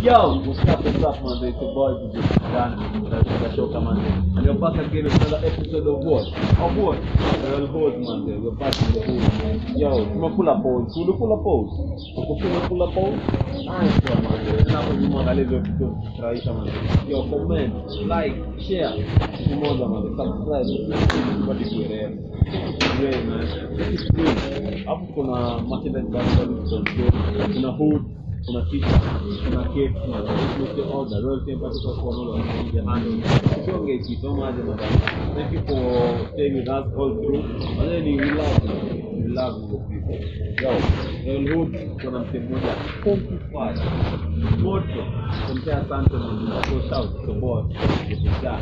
Yo, what's up, what's up, man? It's your boy, DJ Dan. That's the show, man. And you're back again with another episode of what? Of what? Real Hood, man. We're back in the hood, man. Yo, tumekula pause. Tulikula pause. Ukupula pause. Nice one, man. Na hapo nyuma angalia hizo vitu kufurahisha, man. Yo, comment, like, share. Siku moja, man. Subscribe. Badi kuelewa. Yeah, man. This is good. Hapo kuna merchandise mbalimbali ziko kuna hood kuna t-shirt, kuna cape, kuna the order, royal temperature for all of the handle. Sio ngeki so much madam. Thank you for staying with us all through. And then we love you. We love you people. Yo, Royal Hood kuna msee mmoja Compify. Moto. Kumpea asante na mnako shout support. Yeah.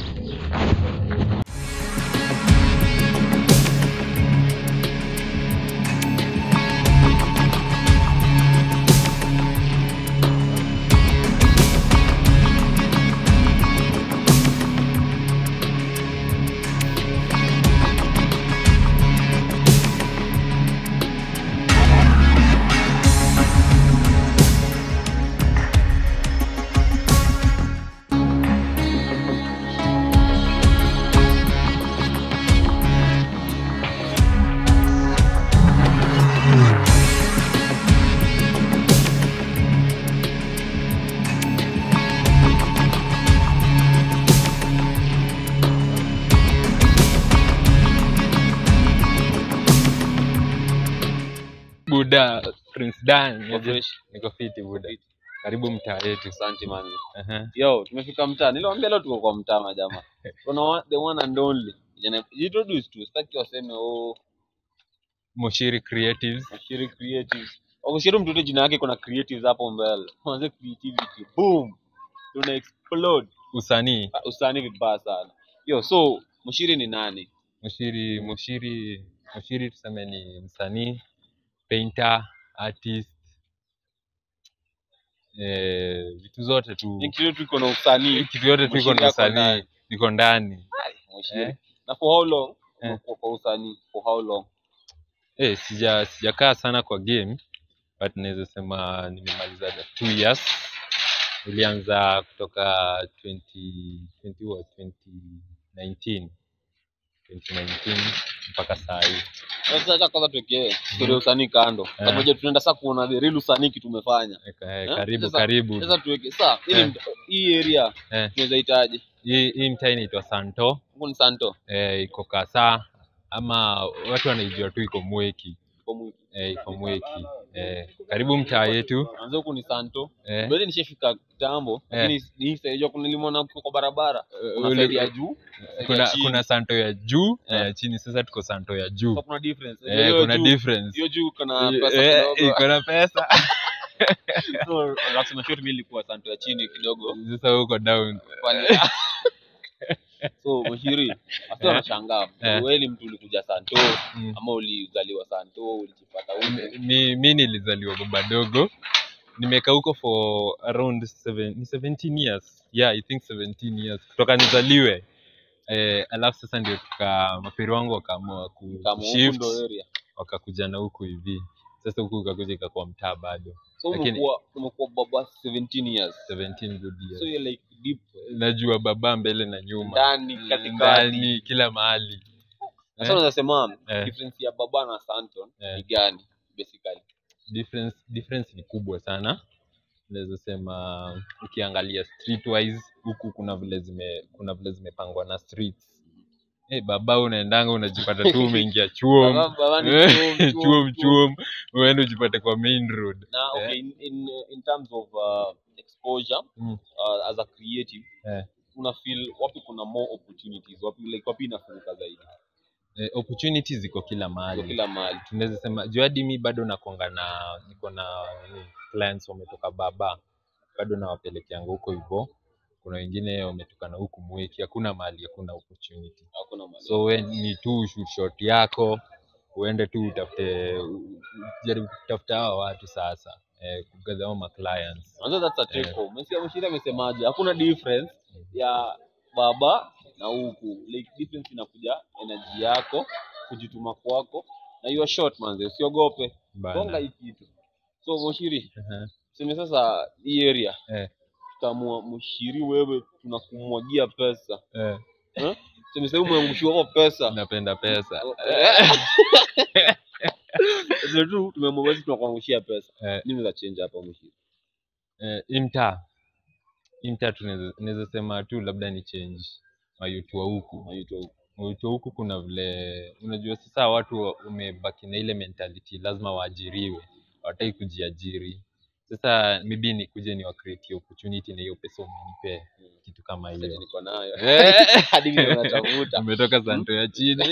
Buda Prince Dan, Uko fresh? niko fiti Buda. Karibu mtaa yetu. Asante man. Aha. Yo, tumefika mtaa. Niliwaambia leo tuko kwa mtaa majamaa. Kuna one- the one and only. Jana introduce tu. Sitaki waseme oh Moshiri Creatives. Ashiri creatives. Wakishiri mtoto jina yake kuna creatives hapo mbele. Kwanza creativity. Boom. Tuna explode. Usanii. Ah, Usanii vibaya sana. Yo, so Mshiri ni nani? Moshiri Moshiri Moshiri tuseme ni msanii, painter, artist. Eh, vitu zote tu. Nikiwa tuko na usanii. Kitu yote tu iko Moshiri na yako usanii, ndani. iko ndani. Mshiri. Eh. Na for how long? Eh. Umekuwa kwa usanii for how long? Eh, sija sijakaa sana kwa game but naweza sema nimemaliza the two years. Nilianza kutoka 20, 20 what, 2019 2019 mpaka saa hii. Sasa acha kwanza tuwekee story ya usanii kando. Pamoja tunaenda sasa kuona the real usanii kitu tumefanya. Eka, eh, Eh, karibu sasa- karibu. Sasa tuweke sasa ili Eh. mt- hii area Eh, tunaweza itaje? hii hii mtaa inaitwa Santo, Huko ni Santo. eh, iko Kasa ama watu wanaijua tu iko Mweki. Kwa mwiki. Eh, iko Mweki. Eh, karibu mtaa yetu. Anza huku ni Santo. Eh, Bado nishafika kitambo, Eh. lakini hii side kuna nilimwona uko kwa barabara. Kuna ule- side ya juu, side ya kuna chini. kuna Santo ya juu na Eh. ya chini, sasa tuko Santo ya juu. So kuna difference. Eh, Hiyo kuna juu- difference. Hiyo juu kuna Eh, pesa eh, kidogo. iko na pesa. So lazima short mimi ilikuwa Santo ya chini kidogo. Sasa huko down. Pale. So Mshiri, hasa Eh. wanashangaa. Eh. Wewe ni mtu ulikuja Santo Mm. ama ulizaliwa Santo, ulijipata huko? mi, mi nilizaliwa baba dogo nimekaa huko for around seven, ni 17 years yeah i think 17 years kutoka nizaliwe eh, alafu sasa ndio tuka maperi wangu wakaamua ku Kama huku shift ndo area. wakakuja na huku hivi sasa huku ukakuja ikakuwa mtaa bado So Lakini- umekuwa umekuwa baba 17 years. 17 good So years you're like deep najua baba mbele na nyuma ndani katikati. ndani kila mahali Sasa unaweza sema Eh. difference ya baba na Santon Eh. ni gani basically? difference difference ni kubwa sana naweza sema ukiangalia streetwise huku kuna vile zime kuna vile zimepangwa na streets hey, baba unaendanga unajipata tu umeingia chuo Baba- baba ni Eh, chuom, chuom, chuom chuom. chuom uende ujipate kwa main road Na okay, in, in, in terms of uh, exposure Mm. uh, as a creative Eh. una feel wapi kuna more opportunities wapi like wapi inafunguka zaidi eh, opportunities ziko kila kwa mahali kila mahali tunaweza sema juu hadi mi bado nakonga na niko na nini, clients wametoka baba bado nawapelekeanga huko hivyo kuna wengine wametoka na huku mweki hakuna mahali hakuna opportunity hakuna mahali so we ni tu shoot shot yako uende tu utafute u- jaribu kutafuta hawa watu sasa eh, kugather hao ma clients Kwanza that's a take Eh. home. Umesikia Mshiri amesemaje? Hakuna difference ya baba na huku. Like difference inakuja energy yako, kujituma kwako na you are short manze, usiogope. Bana. Gonga hii kitu. So Mshiri, Aha. tuseme sasa hii area Eh. tutamua mshiri wewe tunakumwagia pesa eh, eh? tuseme sasa umeangushiwa kwa pesa napenda pesa sasa tu tumeamua basi tunakuangushia pesa eh, nini za change hapa mshiri eh, imta imta tunaweza naweza sema tu labda ni change mayutu wa huku Anaitwa mayutu wa huku kuna vile unajua sasa watu wa- wamebaki na ile mentality lazima waajiriwe hawataki kujiajiri sasa maybe nikuje ni create opportunity na hiyo pesa umenipe kitu kama Sasa hiyo niko nayo Eh. hadi mimi natafuta umetoka santo ya chini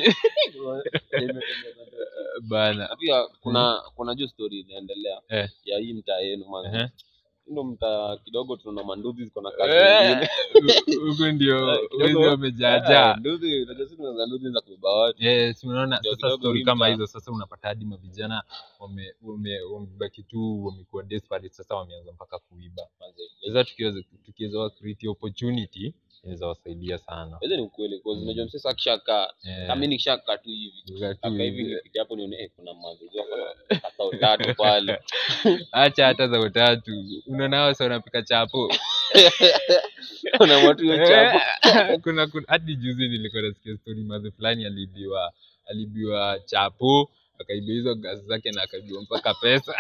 bana na pia kuna kuna juu story inaendelea Eh. ya hii mtaa yenu man Ehe. ndo mtaa kidogo tuna manduzi ziko na kazi Eh, nyingine huku ndio Eh, kidogo. wezi Ah, wamejaajaa nduzi unajua sisi tunaweza nduzi za kubeba watu yes unaona Ndio sasa kidogo story hii kama mtaa. hizo sasa unapata hadi mavijana wame- wame- wamebaki tu wamekuwa desperate sasa wameanza mpaka kuiba sasa tukiweza tukiweza wa create opportunity inaweza wasaidia sana hizo ni ukweli kwa unajua msee sasa akishakaa Eh, kama mimi nikishakaa tu hivi kukaa tu aka hivi hivi. nikipitia hapo nione eh, kuna mazoezi wako na katao tatu pale acha hata za utatu unaona hao sasa wanapika chapo kuna watu hiyo chapo kuna kuna hadi juzi nilikuwa nasikia story mazi fulani aliibiwa aliibiwa chapo akaibiwa hizo gazi zake na akaibiwa mpaka pesa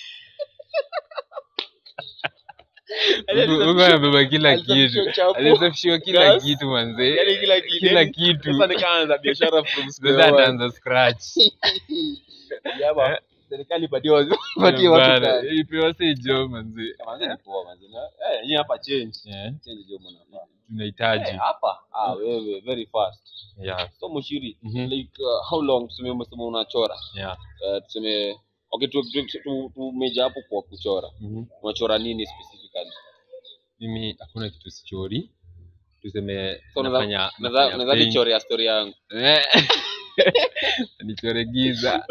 Huko- huko amebeba kila Alisafishiwa kitu chapo. alisafishiwa kila Gas. kitu manze Yaani kila kitu kila yaani kitu sasa nikaanza biashara from square sasa one. ataanza scratch Jaba, serikali ipatie watu ipatie watu Bana, kazi ipewa si jo manze Manze ni poa manze. Na- Eh, yenyewe hapa change. Eh, Change jo mnafaa. tunahitaji Eh, hapa ah wewe very fast. yeah So mshiri Mhm. like uh, how long tuseme umesema unachora? yeah Eh, tuseme okay tu tu- tu- tumeja hapo kwa kuchora. Mhm. Unachora nini specifically? mimi hakuna kitu sichori tuseme So unaweza- nafanya Unaweza nafanya unaweza paint. nichorea story yangu. Eh. nichore giza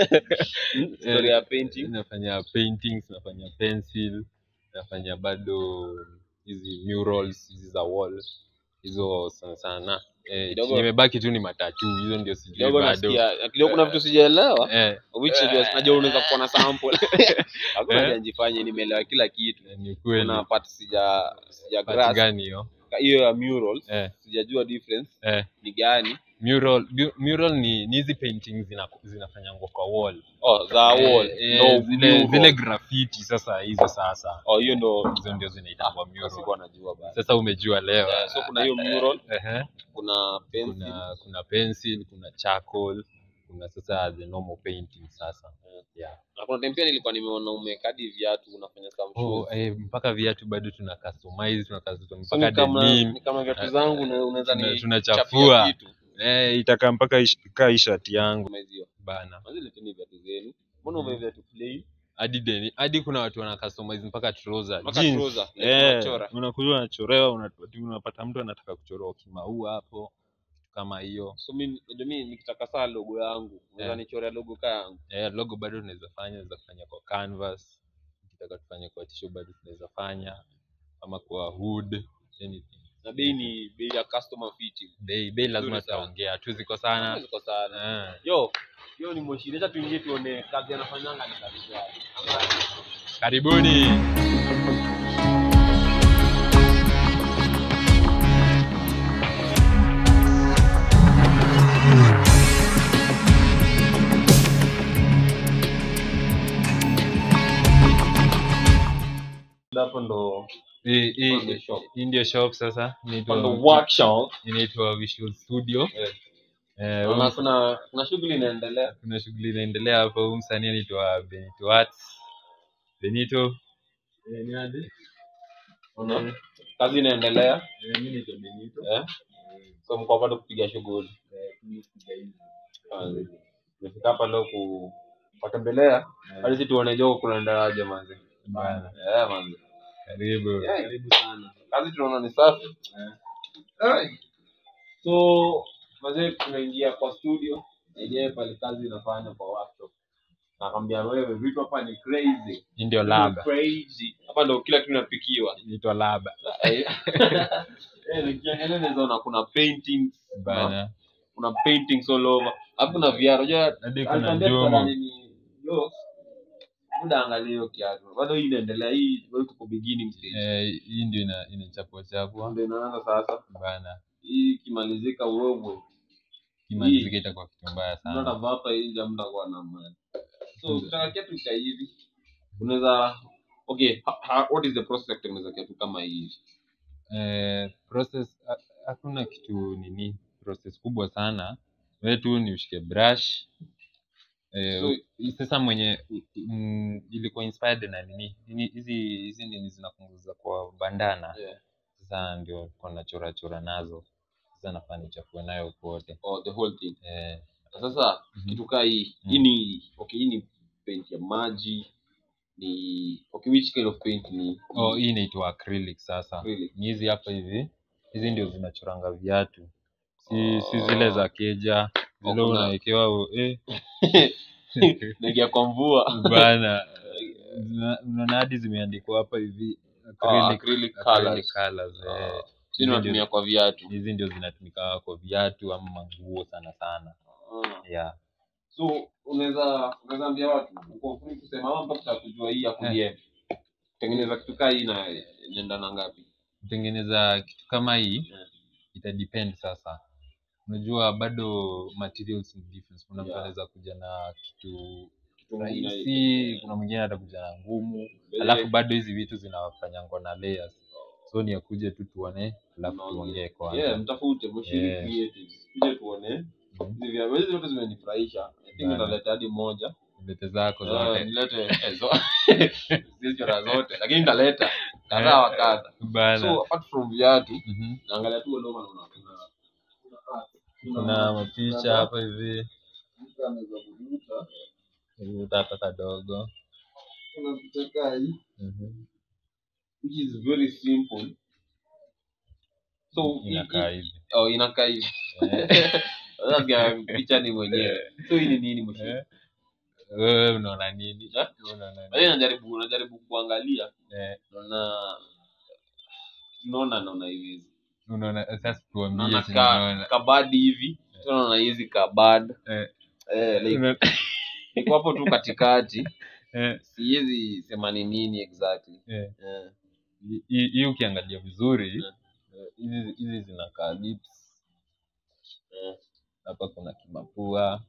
Story ya painting. nafanya paintings nafanya pencil nafanya bado hizi murals hizi za wall hizo sana sana eh, Kidogo- chenye imebaki tu ni matatu hizo ndio sijui Kidogo bado nasikia kidogo kuna vitu sijaelewa. eh, Which najua najua unaweza kuwa na sample. Hakuna Eh. haja nijifanye nimeelewa kila kitu. ni kweli Kuna part sija sija Part grasp. gani hiyo hiyo ya murals eh, sijajua difference eh. ni gani mural mu- mural ni ni hizi paintings zina, zinafanyangwa kwa wall oh za wall eh, no eh, zile, mural. zile graffiti sasa hizo sasa oh hiyo ndo hizo ndio zinaitangwa mural sikuwa najua basi sasa umejua leo Yeah, so kuna hiyo mural Ehe. kuna pencil kuna kuna pencil kuna charcoal kuna sasa the normal painting sasa yeah. na kuna time pia nilikuwa nimeona umekadi viatu unafanya some oh, shoes eh, mpaka viatu bado tuna customize tuna customize So mpaka ni kama denim ni kama viatu zangu na unaweza Tuna- ni tunachafua. chapia kitu eh, itakaa mpaka ish- kaa hii shati yangu kama hizo bana mazile leteni viatu zenu mbona ume viatu plain hadi deni hadi kuna watu wana customize mpaka trouser mpaka jeans. trouser like Eh, unachora unakuja unachorewa unapata- unapata mtu anataka kuchorewa kimaua hapo kitu kama hiyo so mimi unajua mimi nikitaka saa logo yangu unaweza Yeah. nichorea logo ka yangu eh, logo bado tunaweza fanya tunaweza kufanya kwa canvas ukitaka tufanye kwa tisho bado tunaweza fanya ama kwa hood anything na bei ni bei ya customer fitting bei bei lazima Nzuri sana. tutaongea tu ziko sana ziko sana eh, yo yo ni moshi acha tuingie tuone kazi anafanyanga ni kazi gani Ama- karibuni hapo ndo Hii- hii- On the shop. hii ndio shop sasa on the inaitwa workshop inaitwa visual studio Eh. eh, Naona huu- kuna kuna shughuli inaendelea kuna shughuli inaendelea hapo huu msanii anaitwa benito arts benito eh, ni aje? Unaona? kazi inaendelea Eh, mimi naitwa benito eh so mko bado kupiga shughuli tumefika hapa leo ku watembelea hadi si tuone joko kunaendeleaje manzi Bana, eh manzi karibu Yeah, karibu sana kazi tunaona ni safi Eh. so mazee tunaingia kwa studio yenyewe pale kazi inafanya kwa workshop nakwambia wewe vitu hapa ni crazy hii ndio Vitu ni laba crazy hapa ndo kila kitu inapikiwa inaitwa laba Eh, nikiangalia naweza ona kuna paintings bana kuna paintings all over alafu kuna viatu unajua hadi kuna alituambia njumu kuna nini yo muda angalia hiyo kiatu bado hii inaendelea hii bado tuko beginning stage Eh, hii ndio ina inachapwa chapwa ndio inaanza sasa bana hii ikimalizika uwewe kimalizika itakuwa kitu mbaya mtu sana anavaa hapa nje mtakuwa na mali so ukitaka kiatu cha hivi unaweza okay ha, ha, what is the process ya kutengeneza kiatu kama hii eh, process ha- hakuna kitu nini process kubwa sana wewe tu ni ushike brush eh, So- u- sasa mwenye mm, ilikuwa inspired na nini nini hizi hizi nini zinapunguza kwa bandana yeah. sasa ndio kwa nachora chora nazo sasa nafaa nichafue nayo pote oh, the whole thing eh, sasa Mhm. kitu kaa hii Mm. hii ni okay hii ni paint ya maji ni okay which kind of paint ni oh, hii inaitwa acrylic sasa Acrylic. ni hizi hapa hivi hizi ndio zinachoranga viatu si, Oh. si zile za keja Oh, zile kuna- unawekewa u- eh. naingia kwa mvua bana zina- unaona hadi zimeandikwa hapa hivi Ah, acrylic, acrylic acrylic colours. colours, eh. Ah, Hizi sisi tunatumia ndio- kwa viatu hizi ndio zinatumika kwa viatu ama manguo sana sana Ah. yeah. so unaweza unaweza ambia watu uko free kusema ama mpaka tutakujua hii ya kudm tengeneza kitu kaa hii na inaenda na ngapi kutengeneza kitu kama hii Yeah. ita depend sasa unajua bado materials ni different kuna mtu Yeah. anaweza kuja na kitu Kitu rahisi kuna mwingine atakuja na ngumu Vile- alafu bado hizi vitu zinafanyangwa na layers so ni akuje tu tuone alafu Tunaongea. tuongee kwanza yeah mtafute mshiri Yeah. creatives kuja tuone Mhm. hizi vya hizi zote zimenifurahisha i think Bana. nitaleta hadi moja lete zako Eh, zote nilete eh, zo- siwezi chora zote lakini nitaleta kadhaa wa kadha bana so apart from viatu Mhm. naangalia tu Oloma na una- una- kuna mapicha hapa hivi mtu anaweza kuvuta utaka kadogo kuna picha kaa hii Mhm. which is very simple so inakaa hii- hivi oh inakaa hivi Eh. sasa picha ni mwenyewe so hii ni nini mwisho Eh. wewe unaona nini Eh? unaona Lakini nini najaribu najaribu kuangalia Eh, naona naona naona hivi unaona sasa tuambie naona si ka unaona. kabadi hivi naona hizi kabad Eh, eh like una- iko hapo tu katikati eh, siwezi sema ni nini exactly eh. eh hii hii ukiangalia vizuri Yeah. eh, hizi hizi zinakaa lips eh hapa kuna kimapua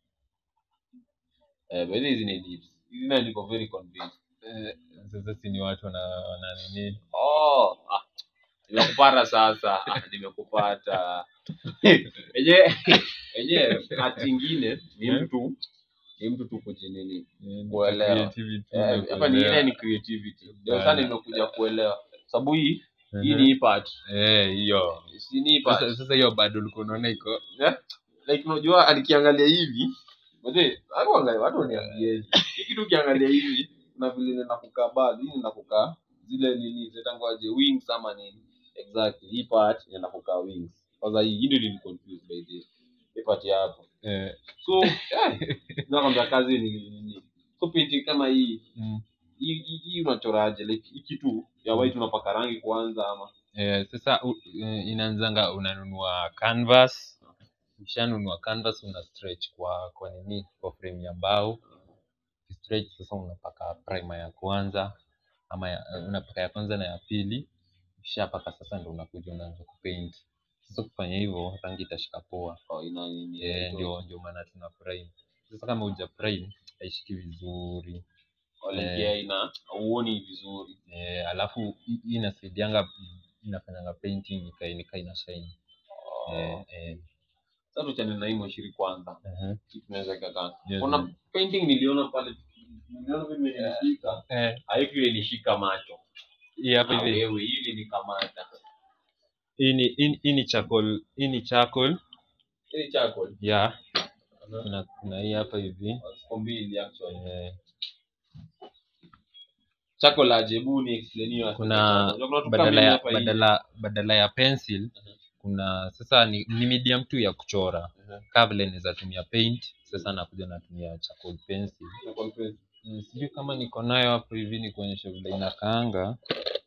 eh but hizi ni lips hizi na niko very convinced eh, sasa si ni watu wana wana nini oh ah nimekupata sasa Ah, nimekupata enyewe enyewe hati ingine ni Yeah. mtu ni mtu tu kujinini eh, ni Kuelewa. creativity Eh, na hapa ni ile kuelewa. ni creativity ndio Bana. sana nimekuja kuelewa sababu hii hii Mhm. ni hii part eh hiyo si ni hii part sasa sasa hiyo bado ulikuwa unaona iko Eh? like unajua alikiangalia hivi mzee watu angalia watu waniambie hii kitu ukiangalia hivi kuna vile nenda kukaa baadhi hii nenda kukaa zile nini zitangoaje wings ama nini exactly hii part inaenda kukaa wings kwanza hii hii ndio ni confused by the hii part ya hapo eh, so eh, nakwambia kazi ni nini so painting kama hii mm. hii hii- hii unachoraje like hii kitu ya white unapaka rangi kwanza ama Eh, sasa u- eh, inaanzanga unanunua canvas ukishanunua canvas una stretch kwa kwa nini kwa frame ya mbao stretch sasa unapaka primer ya kwanza ama ya, eh, unapaka ya kwanza na ya pili ukishapaka sasa ndo unakuja unaanza kupaint sasa kufanya hivyo rangi itashika poa oh, ina nini eh, ndio ndio maana tuna prime sasa kama uja prime haishiki vizuri Olivia ina uoni vizuri eh, alafu hii hii inasaidianga inafanyanga painting ikae nika ina shine eh, eh, sasa tuchane na hii mwashiri kwanza uh-huh. Hii tunaweza kakaa Yes, kuna yes. painting niliona pale niliona vile imenishika eh, haiki ilinishika macho hii hapa Na hivi wewe hili nikamata hii ni hii hii ni charcoal hii ni charcoal hili chako yeah kuna kuna hii hapa hivi ziko mbili actually eh, chako la jebu ni explain hiyo kuna Unajua kuna tu badala kamili ya hapa hivi. badala badala ya pencil Mhm. kuna sasa ni, ni medium tu ya kuchora Mhm. kaa vile naweza tumia paint sasa nakuja natumia charcoal pencil Na confess. Mm, sijui kama niko nayo hapo hivi ni kuonyesha vile inakaanga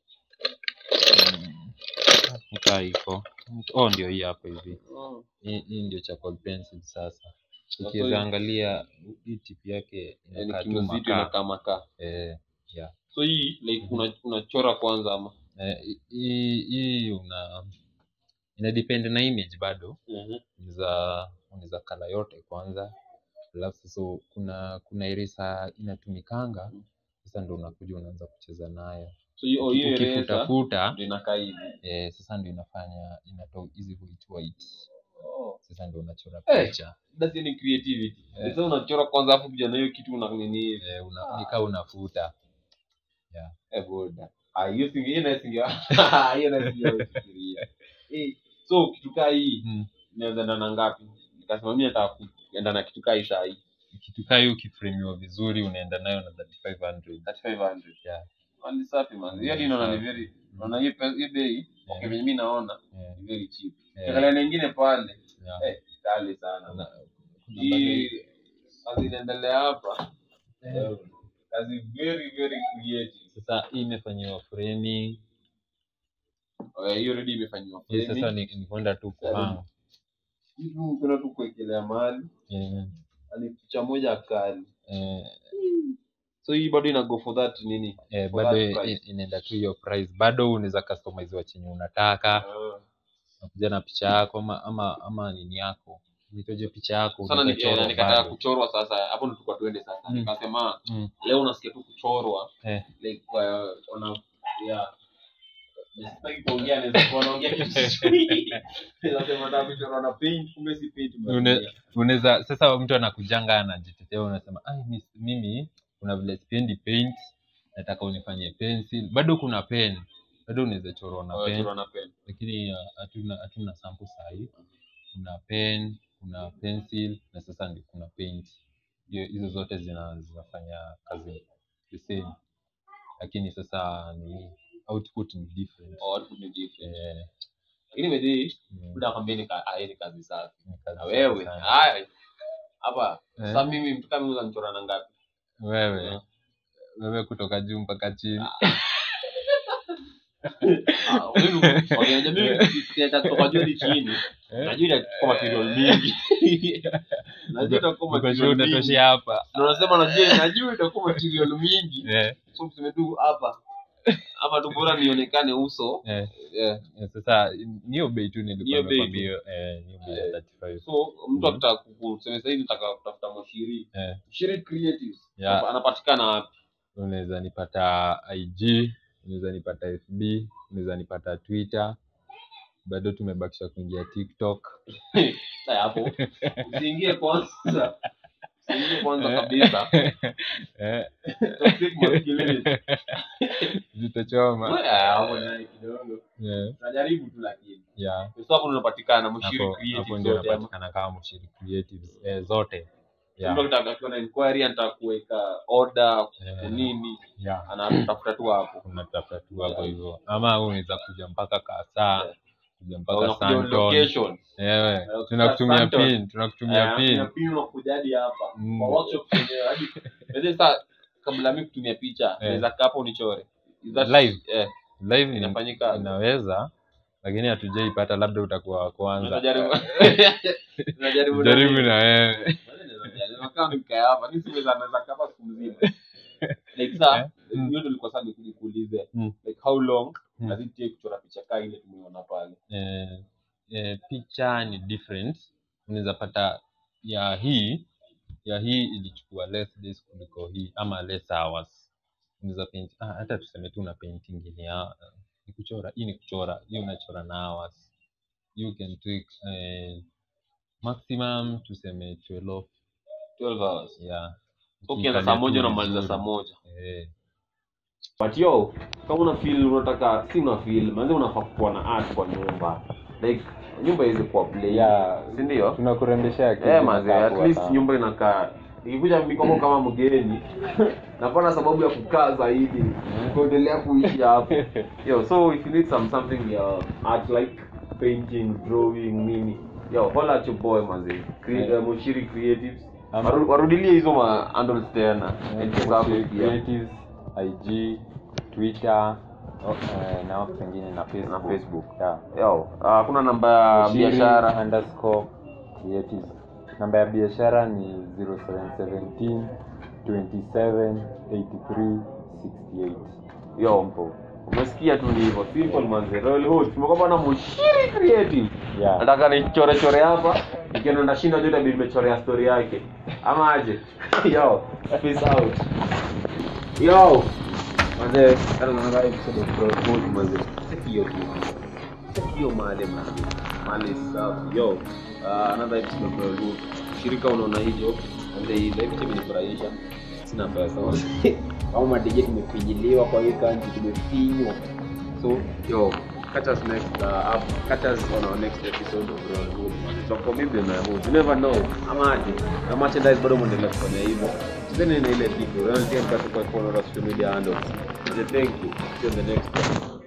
Mm, kaa iko oh ndio hii hapo hivi Oh. hii hii ndio charcoal pencil sasa ukiweza angalia hii tip yake yani inakaa tu kimzito makaa inakaa makaa eh, yeah. so hii like una- unachora kwanza ama Eh, hii hii una ina depend na image bado Mhm. unaweza unaweza kala yote kwanza alafu sasa kuna kuna eresa inatumikanga sasa ndo unakuja unaanza kucheza nayo so hiyo oh, hiyo eraser ukifutafuta ndio inakaa hivi eh, sasa ndo inafanya inatoa hizi white white oh. sasa ndo unachora Eh. picha that's any creativity Eh. sasa unachora kwanza afu kuja na hiyo kitu una nini hivi eh, una, nikaa unafuta eh boda ah hiyo singi hiyo na singi hiyo na singi fikiria eh so kitu kaa hii mm. inaweza enda na ngapi nikasema mimi nataka kuenda na kitu kaa hii saa hii kitu kaa hiyo ukifremiwa vizuri unaenda nayo na 3500 3500 yeah. ni safi man hiyo hadi naona ni very naona hiyo pesa hiyo bei okay mimi naona Eh, ni very cheap eh, Ukiangalia nyingine pale yeah. eh kali sana Kuna- kuna hii bado- kazi inaendelea hapa eh, kazi very very creative sasa hii imefanyiwa framing Eh, hiyo already imefanyiwa hii sasa framing ni, ni kwenda tu kuhang hivi kuna tu kuwekelea mahali eh, ni picha moja kali eh, so hii bado ina go for that nini eh, For bado that i- price. inaenda tu hiyo price bado unaweza customizewa chenye unataka Ah. nakuja na picha yako ama ama, ama nini yako nitoje picha yako sana ni- unaweza chorwa eh, nikataka bado. kuchorwa sasa hapo ndo tulikuwa tuende sasa Mm. nikasema Mm. leo unasikia tu kuchorwa Eh. like uh, ona yeah Sitaki kuongea naweza kuwa naongea kitu sijui. Nasema nataka kuchorwa na paint kumbe si paint Une- basi. unaweza sasa mtu anakujanga anajitetea unasema "Ai, mi- mimi kuna vile sipendi paint nataka unifanyie pencil bado kuna pen bado unaweza chorwa na Oh, pen chorwa na pen lakini uh, hatuna hatuna sample sahi kuna pen kuna pencil na sasa ndio kuna paint hiyo hizo zote zina, zinafanya kazi the same lakini sasa ni output ni different Oh, output ni different eh, lakini medhi mm, muda kwambia ni ka- ah, hii ni kazi safi ni kazi na safi wewe sana. haya hapa Eh, sasa mimi mtu kama mimi unanichora na ngapi wewe wewe kutoka juu mpaka chini Ah, mimi okay, unajua mimi sikiacha kutoka juu hadi chini Eh, najua itachukua material mingi najua itakuwa uko sure material mingi utatoshea hapa na unasema najua najua itakuwa material mingi Eh, so tuseme tu hapa hapa tu bora nionekane uso eh, yeah. eh, sasa niyo bei tu Hiyo nilikuwa bei tu. nimekwambia eh, niyo bei ya Eh, 35 so mtu akitaka kuseme sasa hivi nataka kutafuta mshiri eh, mshiri creatives Yeah. anapatikana wapi unaweza nipata ig unaweza nipata fb unaweza nipata twitter bado tumebakisha kuingia tiktok Sasa hapo usiingie kwanza usiingie kwanza kabisa eh, Toxic masculinity. zitachoma Wewe, ah, hapo naye kidogo Eh, tunajaribu tu lakini yeah. so hapo unapatikana mshiri hapo hapo creatives ndio zote ama napatikana kama mshiri creatives eh, zote yeah. mtu akitaka kuwa na inquiry anataka kuweka order Eh, nini yeah. anatafuta tu hapo unatafuta tu hapo hivyo ama unaweza kuja mpaka kasaa Yeah. kuja mpaka unakuja Santon. location Ewe, Eh, tunakutumia Santon. pin tunakutumia pin pin unakuja hadi hapa Mm. kwa workshop yenyewe hadi Unajua sasa kabla mimi kutumia picha Eh. naweza kaa hapo unichore Is that- Live? eh live ina- inafanyika inaweza lakini hatujaipata labda utakuwa wa kwanza unajaribu unajaribu jaribu na wewe Nakaa nikae hapa mimi siweza naweza kaa hapa siku mzima like saa Eh? Mm. hiyo ndio ilikuwa sasa nikuja kuulize Mm. like how long Mm. does it take kuchora picha kaa ile tumeona pale eh, eh, picha ni different unaweza pata ya hii ya hii ilichukua less days kuliko hii ama less hours unaweza paint ah, hata tuseme tu una painting ni ya ni kuchora hii ni kuchora hii unachora na hours you can take eh, maximum tuseme 12 12 hours yeah so ukianza saa moja Ukiangalia tu unamaliza vizuri. saa moja eh, but yo kama una feel unataka si una feel manze unafaa kuwa na art kwa nyumba like nyumba iweze kuwa play Yeah. si ndio tunakurembeshea kitu eh manze inakaa at poa least sana. nyumba inakaa ikikuja mikoko kama mgeni napata sababu ya kukaa zaidi kuendelea kuishi hapo yo so if you need some something ya art like painting drawing nini yo holla at your boy manze Cre- Yeah. eh, Mushiri creatives Ama- Waru- warudilie hizo ma handles tena Eh, Enter zako Moshi pia. Creatives, IG, Twitter oh, eh, na watu wengine na Facebook. Facebook. Yeah. yo ah, hakuna namba ya Moshiri biashara underscore creatives. namba ya biashara ni 0717 27 83 68 yo mpo umesikia tu ni hivyo simple manze royal hood tumekuwa na mushiri creative Yeah. nataka nichore chore hapa nikienda ndashinda jote bi nimechorea story yake ama aje yo peace out yo manze kana na episode of royal hood manze Check hiyo tu Check hiyo male manze male safi yo uh, another episode of royal hood shirika unaona hivyo manze hii live imenifurahisha sina pesa au madj tumefinyiliwa kwa hii kanji tumefinywa So, yo, catch us next uh, up, catch us on our next episode of Royal Hood. So for me, be my hood. You never know. Ama aje. Na merchandise bado mwendelea kufanya hivyo. Tuzeni na ile kitu. Royal Team kwa kwa follow our social media handles. Thank you. See you on the next one.